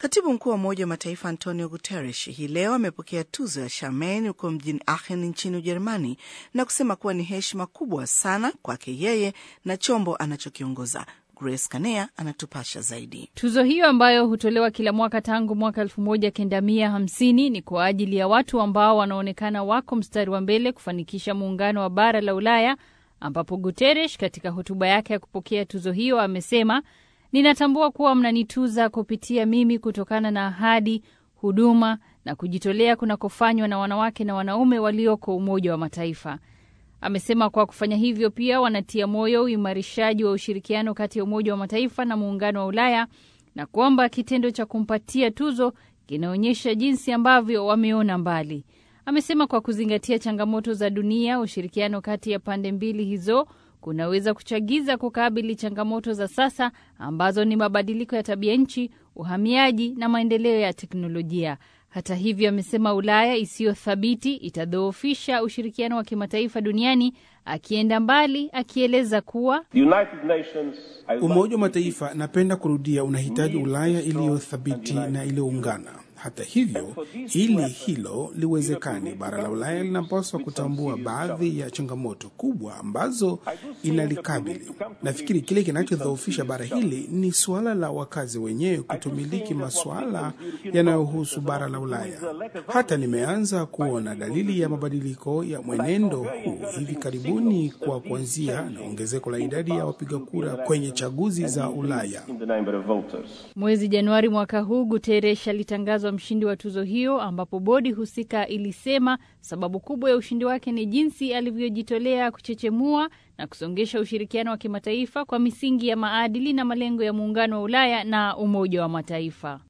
Katibu mkuu wa Umoja wa Mataifa Antonio Guterres hii leo amepokea tuzo ya Shameni huko mjini Aachen nchini Ujerumani na kusema kuwa ni heshima kubwa sana kwake yeye na chombo anachokiongoza. Grace Kanea anatupasha zaidi. Tuzo hiyo ambayo hutolewa kila mwaka tangu mwaka elfu moja kenda mia hamsini ni kwa ajili ya watu ambao wanaonekana wako mstari wa mbele kufanikisha muungano wa bara la Ulaya, ambapo Guterres katika hotuba yake ya kupokea tuzo hiyo amesema Ninatambua kuwa mnanituza kupitia mimi kutokana na ahadi, huduma na kujitolea kunakofanywa na wanawake na wanaume walioko Umoja wa Mataifa. Amesema kwa kufanya hivyo pia wanatia moyo uimarishaji wa ushirikiano kati ya Umoja wa Mataifa na Muungano wa Ulaya na kwamba kitendo cha kumpatia tuzo kinaonyesha jinsi ambavyo wameona mbali. Amesema kwa kuzingatia changamoto za dunia, ushirikiano kati ya pande mbili hizo kunaweza kuchagiza kukabili changamoto za sasa ambazo ni mabadiliko ya tabia nchi, uhamiaji na maendeleo ya teknolojia. Hata hivyo, amesema Ulaya isiyo thabiti itadhoofisha ushirikiano wa kimataifa duniani, akienda mbali akieleza kuwa Umoja wa Mataifa, napenda kurudia, unahitaji Ulaya iliyo thabiti na iliyoungana. Hata hivyo, ili hilo liwezekane, bara la Ulaya linapaswa kutambua baadhi ya changamoto kubwa ambazo inalikabili. Nafikiri kile kinachodhoofisha bara hili ni suala la wakazi wenyewe kutomiliki masuala yanayohusu bara la Ulaya. Hata nimeanza kuona dalili ya mabadiliko ya mwenendo huu hivi karibuni, kwa kuanzia na ongezeko la idadi ya wapiga kura kwenye chaguzi za Ulaya. Mwezi Januari mwaka huu Guterres alitangazwa mshindi wa tuzo hiyo, ambapo bodi husika ilisema sababu kubwa ya ushindi wake ni jinsi alivyojitolea kuchechemua na kusongesha ushirikiano wa kimataifa kwa misingi ya maadili na malengo ya Muungano wa Ulaya na Umoja wa Mataifa.